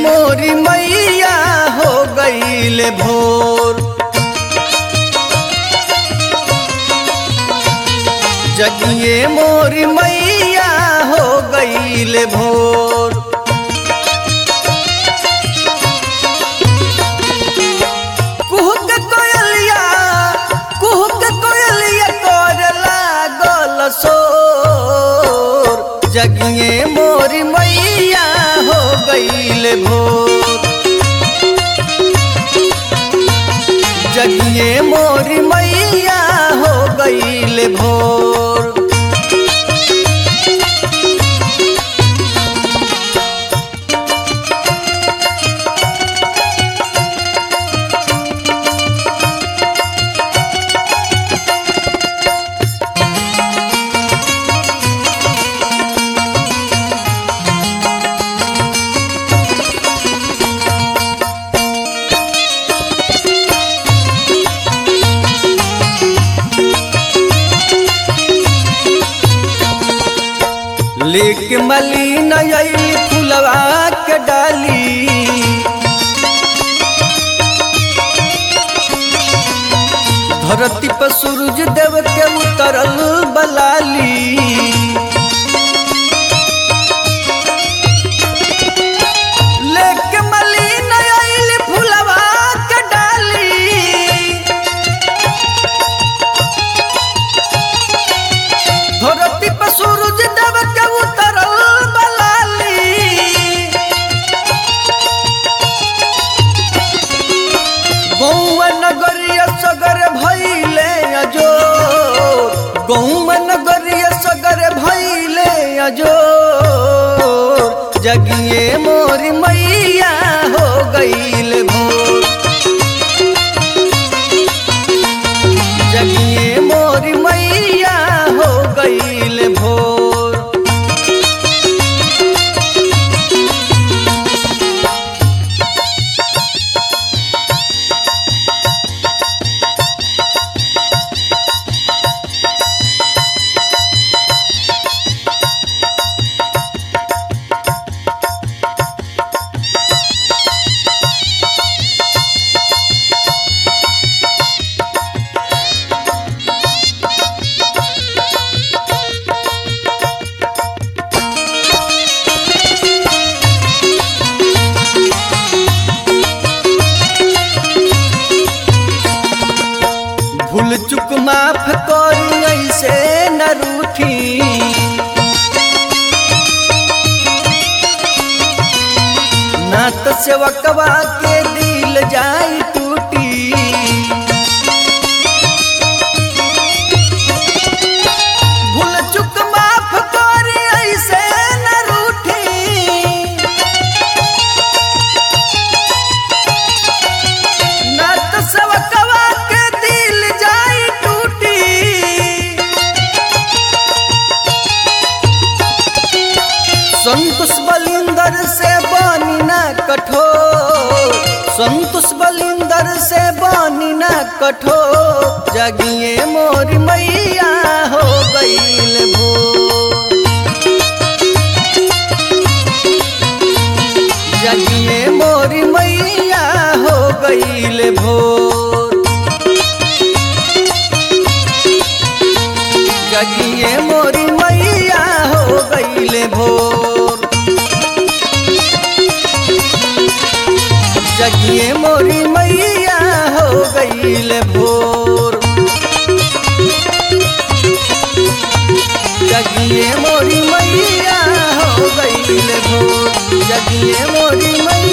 मोरी मैया हो गईल भोर जगिए मोरी मैया हो गईल भोर कुहुक कोयलिया कुहुक कोयलिया कर लागल सोर जगिए मोरी मैया हो गईल भोर जगिए मोरी मैया हो गईल भोर लेक मलिन अइली फुलवा के डाली धरती पर सूरज देव के उतरल बलाली लेक मलिन अइली फुलवा के डाली धरती पर सूरज देव के उतरल बलाली गौवा नगरिया सगर भैले अजो गौवा नगरिया सगर भैले अजो जगिए मोरी मैया हो गईल भोर जगिए मोरी मैया हो गईल भोर भूल चुक माफ करू ऐसे न रूठी नात सेवकवा के दिल जाई टूटी भूल चुक माफ कर ऐसे न रूठी नात सेवकवा के दिल जाई टूटी संतोष बलिंदर से बानी ना कठोर संतोष बलिंदर से बानी ना कठोर जगिए मोरी मैया हो गईल भोर जगिए मोरी मैया हो गईल भोर जगिए मोरी मैया हो गईल भोर जगिए मोरी मैया हो गईल भोर जगिए मोरी मैया हो गईल भोर जगिए मोरी मैया